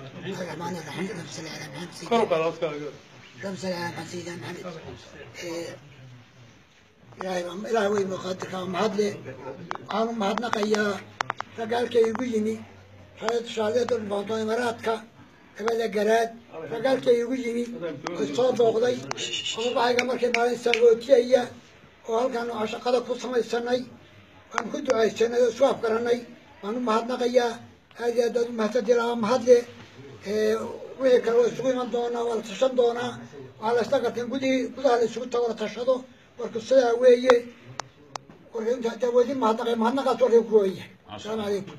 الرحمن الرحيم اللهم صل على محمد kor u سيدنا qaad codkaaga اللهم صل على محمد سيدنا محمد إيه، ilaahay baa- ilaahay wey muqaadirka waa mahad le waxaanu mahadnaqayaa ragaalka igu yimi rayad shaaleeda dhibaato imaraadka dabada garaad ragaalka igu yimi oo soo dooqday qodobahayga markay maalin saagootiyaya oo halkaan aan shaqada ku samaysanay waan ku ducaysanay oo isu afgaranay waan u mahadnaqayaa aad iyo aad aad u mahadsantiin waa mahadle Ee, wixii kale waa isugu iman doonaa waa la tashan doonaa waxaa la isla garteen gudihii gudaha la isugu tago la tashado warku sidaa weeye warka inta hadaa wadi mahadnaqay mahadnaqaas warkay ku weeye asalaamu calaykum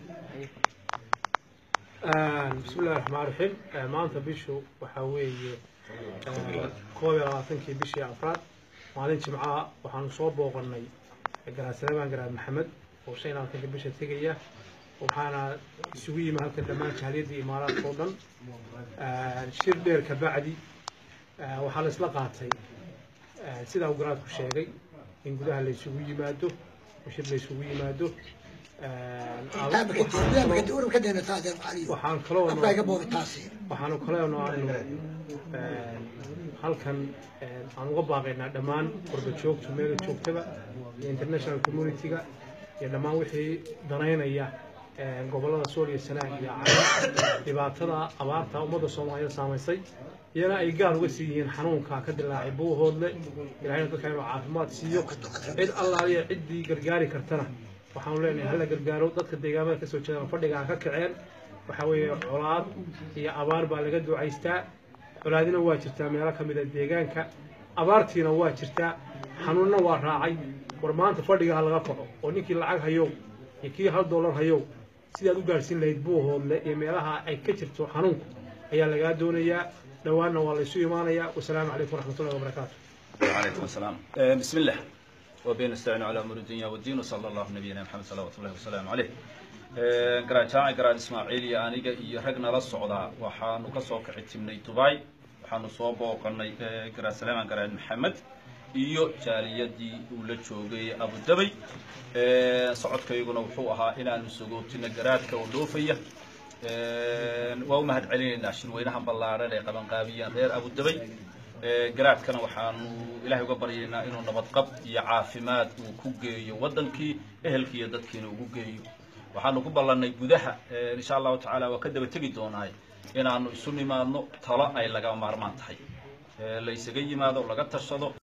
bismi illahi raxmaan raxiim maanta bishu waxaa weeye koob iyo labaatankii bishii afraad maalin jimcaha waxaanu soo booqanay garaad saleemaan garaad maxamed oo shan iyo labaatanka bisha tegaya waxaana isugu yimi halkan dhammaan jahaliyadii imaaraadka oo dhan shir dheer ka bacdi waxaa la isla qaatay sidaa uu garaadku sheegay in gudaha la isugu yimaado oo shir la isugu yimaado taabaka urubka deena taadeer caliyo waxaan kaloo afkaa iga boobi taasi waxaanu kaleeno aanu halkan aan uga baaqaynaa dhammaan qurba joogtu meela joogtaba iyo international community-ga iyo dhammaan wixii danaynaya gobollada sool iyo sanaag iyo cala dhibaatada abaarta ummadda soomaaliyeed saamaysay iyana ay gaar uga sii yihiin xanuunka ka dilaacay buuhoodle ilahayna dadka inuu caafimaad siiyo cid allaaliya ciddii gargaari kartana waxaanu leenahay hala gargaaro dadka deegaamada kasoo jeedaan fadhiga ha ka kaceen waxaa weeye colaad iyo abaar baa laga ducaystaa colaadina waa jirtaa meelo ka mid a deegaanka abaartiina waa jirtaa xanuunna waa raacay war maanta fadhiga ha laga kaco oo ninkii lacag hayow iyo kii hal dollar hayow sidaad u gaadhsiin lahayd buuhoodle iyo meelaha ay ka jirto xanuunku ayaa lagaa doonayaa dhowaanna waa laysu imaanayaa wasalaamu calaykum waraxmatullahi wabarakaatu وعليكم السلام آه، بسم الله وبين نستعين على امور الدنيا والدين وصلى الله نبينا محمد صلوات الله وسلام عليه آه، قرaan jaaci qaraan ismaaciil iyo aniga iyo rag nala socdaa waxaanu ka soo kici timnay dubai waxaanu soo booqanay آه، garaan salaaman garaan maxamed iyo jaaliyadii uu la joogay abu dabay آه، socodkayguna wuxuu ahaa inaanu sogootino garaadka oo dhoofaya آه، waa u mahad celinaynaa shirweynaha ballaaran ee qabanqaabiyeen reer abu dabay Ee, garaadkana waxaanu ilaahay uga baryaynaa inuu nabadqab iyo caafimaad uu ku geeyo waddankii ehelkii iyo dadkiina ugu geeyo waxaanu ku ballannay gudaha ee, insha allahu tacaala waa ka daba tegi doonaay inaanu isu nimaadno talo ay laga maarmaan tahay Ee, la isaga yimaado laga tashado